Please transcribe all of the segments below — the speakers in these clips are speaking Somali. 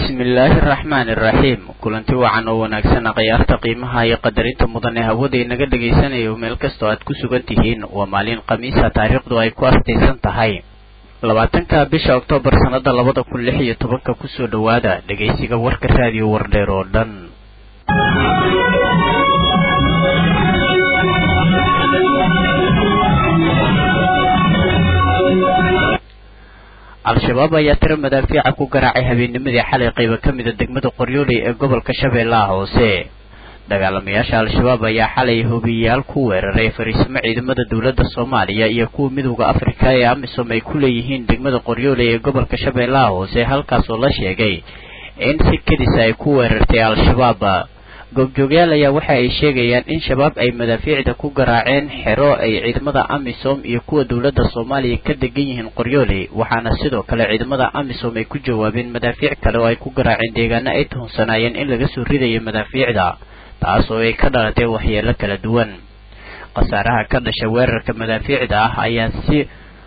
bismillaahi araxmaani iraxiim kulanti wacan oo wanaagsan khiyaarta qiimaha iyo qadarinta mudan ee hawada inaga dhagaysanayo meel kastoo aad ku sugan tihiin waa maalin khamiisa taariikhdu ay ku astaysan tahay labaatanka bisha oktoobar sannada labada kun lix iyo tobanka kusoo dhowaada dhegaysiga warka raadiyo wardheer oo dhan al-shabaab ayaa tiro madaafiica ku garaacay habeennimadii xalay qayba ka mida degmada qoryooley ee gobolka shabeellaha hoose dagaalamayaasha al-shabaab ayaa xalay hobiyayaal ku weeraray fariisimo ciidamada dowladda soomaaliya iyo kuwa midowda afrika ee amisom ay ku leeyihiin degmada qoryooley ee gobolka shabeellaha hoose halkaas oo la sheegay in si kedisa ay ku weerartay al-shabaab goobjoogyaal ayaa waxa ay sheegayaan in shabaab ay madaafiicda ku garaaceen xero ay ciidamada amisom iyo kuwa dowladda soomaaliya ka degan yihiin qoryooley waxaana sidoo kale ciidamada amisom ay ku jawaabeen madaafiic kale oo ay ku garaaceen deegaano ay tuhunsanaayeen in laga soo ridayo madaafiicda taas oo ay ka dhalatay waxyeelo kala duwan khasaaraha ka dhasha weerarka madaafiicda ah ayaa si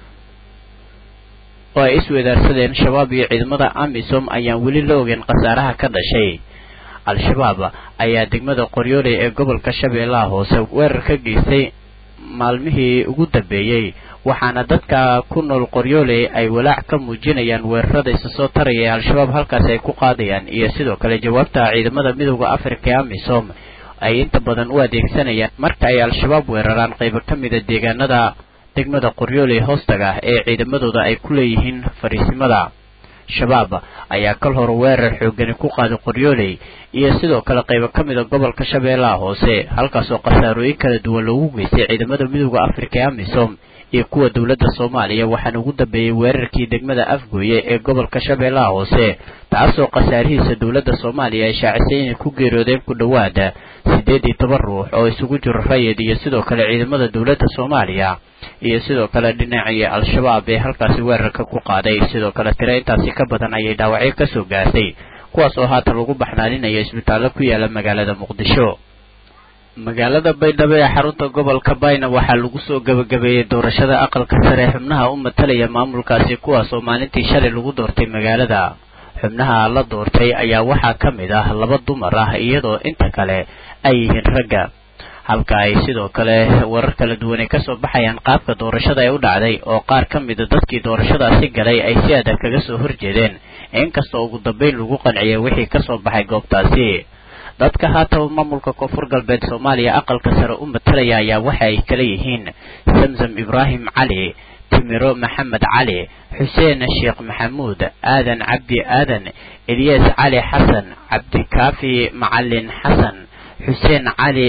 oo ay iswedaarsadeen shabaab iyo ciidamada amisom ayaan weli la ogeyn khasaaraha ka dhashay al-shabaab ayaa degmada qoryooley ee gobolka shabeellaha hoose weerar ka geystay maalmihii ugu dambeeyey waxaana dadka ku nool qoryooley ay walaac ka muujinayaan weerarada isa soo taraya ee al-shabaab halkaasi ay ku qaadayaan iyo sidoo kale jawaabta ciidamada midowda afrika ee amisom ay inta badan u adeegsanayaan marka ay al-shabaab weeraraan qaybo ka mida deegaanada degmada qoryooley hoostaga ee ciidamadooda ay ku leeyihiin fariisimada shabaab ayaa kal hore weerar xoogani ku qaaday qoryooley iyo sidoo kale qaybo ka mida gobolka shabeellaha hoose halkaasoo khasaarooyin kala duwan loogu geystay ciidamada midowda afrika ee amisom iyo kuwa dowladda soomaaliya waxaana ugu dambeeyey weerarkii degmada afgooye ee gobolka shabeellaha hoose taasoo khasaarihiisa dowladda soomaaliya ay shaacisay inay ku geeroodeen ku dhowaada siddeed iyo toban ruux oo isugu jiro rayid iyo sidoo kale ciidamada dowladda soomaaliya iyo sidoo kale dhinacii al-shabaab ee halkaasi weerarka ku qaaday sidoo kale tiro intaasi ka badan ayay dhaawacyo kasoo gaartay kuwaas oo haatan lagu baxnaaninayo isbitaallo ku yaala magaalada muqdisho magaalada baydhabo ee xarunta gobolka bayna waxaa lagu soo gebagabeeyey doorashada aqalka sare xubnaha u matalaya maamulkaasi kuwaas oo maalintii shalay lagu doortay magaalada xubnaha la doortay ayaa waxaa ka mid ah laba dumar ah iyadoo inta kale ay yihiin ragga halka ay sidoo kale warar kala duwan ay kasoo baxayaan qaabka doorashada ay u dhacday oo qaar ka mida dadkii doorashadaasi galay ay si adag kaga soo horjeedeen inkastoo ugu dambeyn lagu qanciyay wixii kasoo baxay goobtaasi dadka haataba maamulka koonfur galbeed soomaaliya aqalka sare u matalaya ayaa waxa ay kala yihiin zamzam ibraahim cali timiro maxamed cali xuseen sheekh maxamuud aadan cabdi aadan eliyas cali xasan cabdikaafi macalin xasan xuseen cali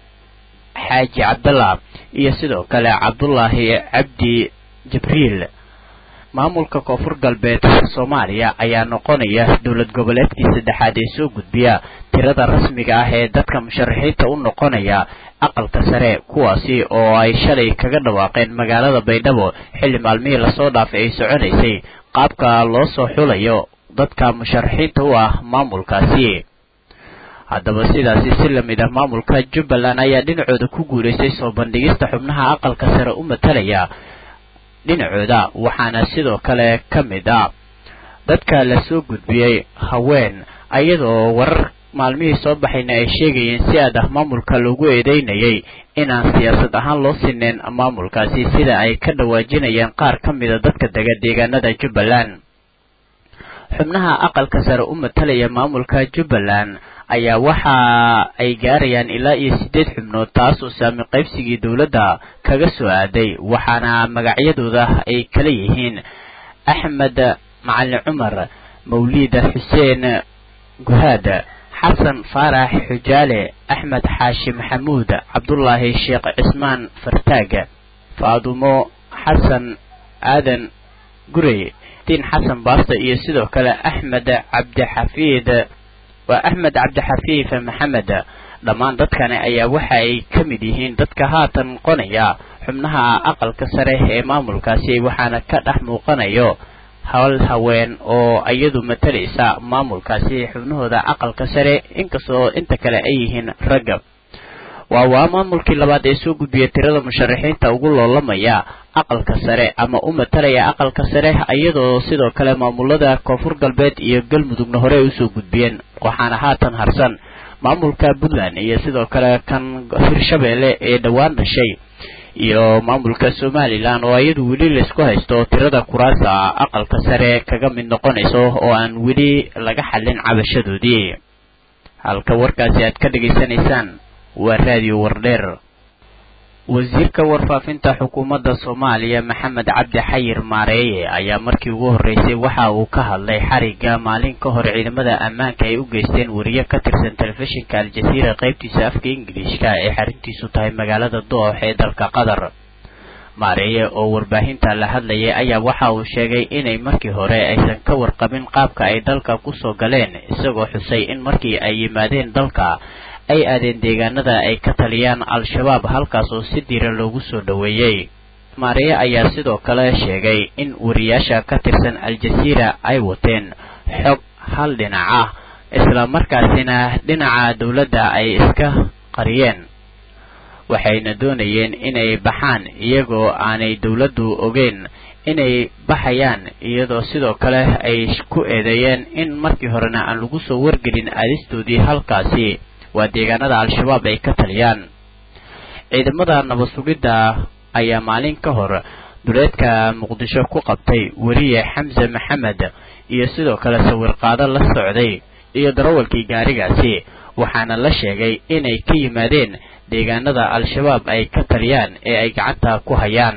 xaaji cabdallah iyo sidoo kale cabdullaahi cabdi jibriil maamulka koonfur galbeed soomaaliya ayaa noqonaya dowlad goboleedkii saddexaad ee soo gudbiya tirada rasmiga ah ee dadka musharaxiinta u noqonaya aqalka sare kuwaasi oo ay shalay kaga dhawaaqeen magaalada baydhabo xilli maalmihii lasoo dhaafay ay soconaysay qaabka loo soo xulayo dadka musharaxiinta u ah maamulkaasi haddaba sidaasi si lamid ah maamulka jubbaland ayaa dhinacooda ku guulaystay soo bandhigista xubnaha aqalka sare u matalaya dhinacooda waxaana sidoo kale ka mid ah dadka lasoo gudbiyey haween iyadoo warar maalmihii soo baxayna ay sheegayeen si aad ah maamulka loogu eedeynayay inaan siyaasad ahaan loo sineyn maamulkaasi sida ay ka dhawaajinayeen qaar ka mida dadka dega deegaanada jubbaland xubnaha aqalka sare u matalaya maamulka jubbaland ayaa waxa ay gaarayaan ilaa iyo siddeed xubnood taas oo saami qaybsigii dowladda kaga soo aaday waxaana magacyadooda ay kala yihiin axmed macalin cumar mawliida xuseen guhaad xasan faarax xujaale axmed xaashi maxamuud cabdullaahi sheekh cismaan fartaag faadumo xasan aadan gurey diin xasan baasto iyo sidoo kale axmed cabdixafiid waa axmed cabdixafiif maxamed dhammaan dadkani ayaa waxa ay ka mid yihiin dadka haatan noqonaya xubnaha aqalka sare ee maamulkaasi waxaana ka dhex muuqanayo hal haween oo iyadu matalaysa maamulkaasi xubnahooda aqalka sare inkastoo inta kale ay yihiin ragga waa waa maamulkii labaad ee soo gudbiyay tirada musharaxiinta ugu loolamaya aqalka sare ama u matalaya aqalka sare iyadoo sidoo kale maamulada koonfur galbeed iyo galmudugna hore ay usoo gudbiyeen waxaana haatan harsan maamulka puntland iyo sidoo kale kan hirshabeelle ee dhowaan dhashay iyo maamulka somalilan oo iyadu weli laysku haysto tirada kuraasa aqalka sare kaga mid noqonayso oo aan weli laga xallin cabashadoodii halka warkaasi aad ka dhegaysanaysaan waa raadiyo wardheer wasiirka warfaafinta xukuumadda soomaaliya maxamed cabdi xayir maareeye ayaa markii ugu horreysay waxa uu ka hadlay xarigga maalin ka hor ciidamada ammaanka ay u geysteen wariye ka tirsan telefishinka al-jasiira qaybtiisa afka ingiliishka ee xarintiisu tahay magaalada doox ee dalka qatar maareeye oo warbaahinta la hadlayay ayaa waxa uu sheegay inay markii hore aysan ka warqabin qaabka ay dalka kusoo galeen isagoo xusay in markii ay yimaadeen dalka ay aadeen deegaanada ay ka taliyaan al-shabaab halkaas oo si diira loogu soo dhoweeyey maareeye ayaa sidoo kale sheegay in wariyaasha ka tirsan al-jasiira ay wateen xog hal dhinac ah isla markaasina dhinaca dowladda ay iska qariyeen waxayna doonayeen inay baxaan iyagoo aanay dowladdu ogeyn inay baxayaan iyadoo sidoo kale ay ku eedeeyeen in markii horena aan lagu soo wargelin aadistoodii halkaasi waa deegaanada al-shabaab ay ka taliyaan ciidamada nabad sugidda ayaa maalin ka hor duleedka muqdisho ku qabtay weriye xamse maxamed iyo sidoo kale sawirqaado la socday iyo darawalkii gaarigaasi waxaana la sheegay inay ka yimaadeen deegaanada al-shabaab ay ka taliyaan ee ay gacanta ku hayaan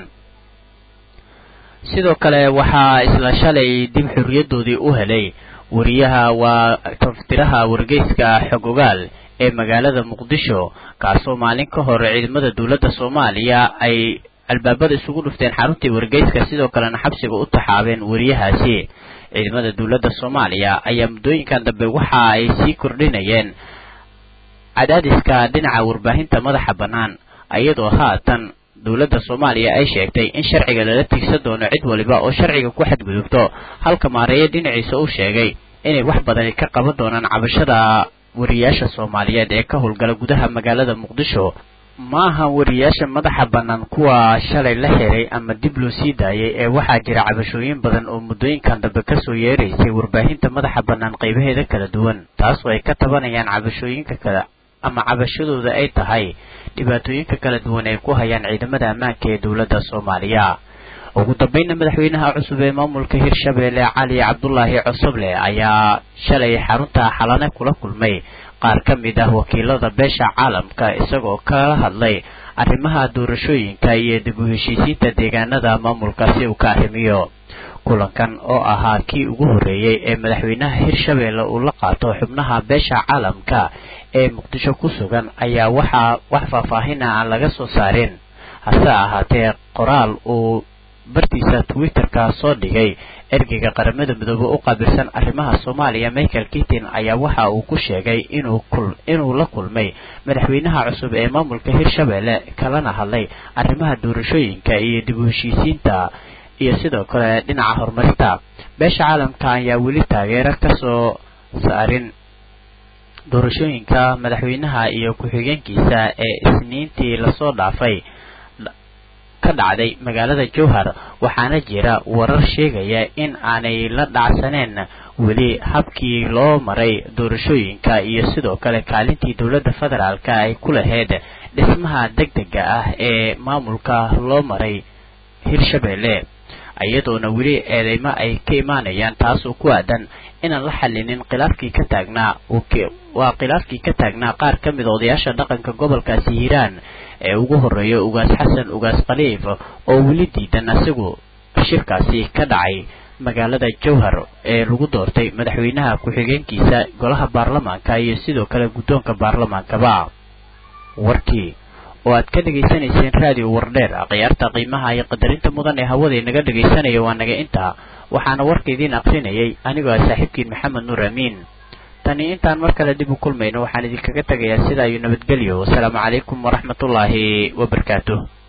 sidoo kale waxaa isla shalay dib xorriyadoodii u helay wariyaha waa taftiraha wargeyska xogogaal ee magaalada muqdisho kaasoo maalin ka hor ciidamada dowladda soomaaliya ay albaabada isugu dhufteen xaruntii wargeyska sidoo kalena xabsiga u taxaabeen wariyahaasi ciidamada dowladda soomaaliya ayaa muddooyinkan dambe waxa ay sii kordhinayeen cadaadiska dhinaca warbaahinta madaxa bannaan iyadoo haatan dowladda soomaaliya ay sheegtay in sharciga lala tigsan doono cid waliba oo sharciga ku xadgudubto halka maareeye dhinaciisa uu sheegay inay wax badani ka qaban doonaan cabashada wariyaasha soomaaliyeed ee ka howlgala gudaha magaalada muqdisho ma aha wariyaasha madaxa bannaan kuwa shalay la xiray ama dib loo sii daayay ee waxaa jira cabashooyin badan oo muddooyinkan dambe kasoo yeeraysay warbaahinta madaxa bannaan qaybaheeda kala duwan taasoo ay ka tabanayaan cabashooyinka kale ama cabashadooda ay tahay dhibaatooyinka kala duwan ay ku hayaan ciidamada ammaanka ee dowladda soomaaliya ugu dambeynna madaxweynaha cusub ee maamulka hirshabeelle cali cabdulaahi cosoble ayaa shalay xarunta xalane kula kulmay qaar ka mid ah wakiilada beesha caalamka isagoo kala hadlay arrimaha doorashooyinka iyo dib u heshiisiinta deegaanada maamulkaasi uu ka arrimiyo kulankan oo ahaa kii ugu horreeyey ee madaxweynaha hirshabeelle uu la qaato xubnaha beesha caalamka ee muqdisho ku sugan ayaa waxaa wax faahfaahina aan laga soo saarin hase ahaatee qoraal uu bartiisa twitterka soo dhigay ergeyga qaramada midoobe u qaabilsan arrimaha soomaaliya michael kitin ayaa waxa uu ku sheegay inuu inuu la kulmay madaxweynaha cusub ee maamulka hirshabeelle kalana hadlay arrimaha doorashooyinka iyo dib u heshiisiinta iyo sidoo kale dhinaca horumarinta beesha caalamka ayaa weli taageero kasoo saarin doorashooyinka madaxweynaha iyo ku-xigeenkiisa ee isniintii lasoo dhaafay ka dhacday magaalada jowhar waxaana jira warar sheegaya in aanay la dhacsaneen weli habkii loo maray doorashooyinka iyo sidoo kale kaalintii dowladda federaalka ay ku lahayd dhismaha deg dega ah ee maamulka loo maray hirshabeelle iyadoona weli eedeymo ay ka imaanayaan taasoo ku aadan inaan la xallinin khilaafkii ka taagnaa waa khilaafkii ka taagnaa qaar ka mid odayaasha dhaqanka gobolkaasi hiiraan ee ugu horreeya ugaas xasan ugaas khaliif oo weli diidan isagu shirkaasi ka dhacay magaalada jowhar ee lagu doortay madaxweynaha ku-xigeenkiisa golaha baarlamaanka iyo sidoo kale guddoonka baarlamaankaba warkii oo aad ka dhegaysanayseen raadiyo wardheer khiyaarta qiimaha iyo qadarinta mudan ee hawada inaga dhegaysanaya waa naga intaa waxaana warka idiin aqrinayay anigoo ah saaxiibkiin maxamed nuur amiin tani intaan mar kale dib u kulmayno waxaan idinkaga tegayaa sidaa iyo nabadgelyo wasalaamu calaykum waraxmatullaahi wabarakaatuh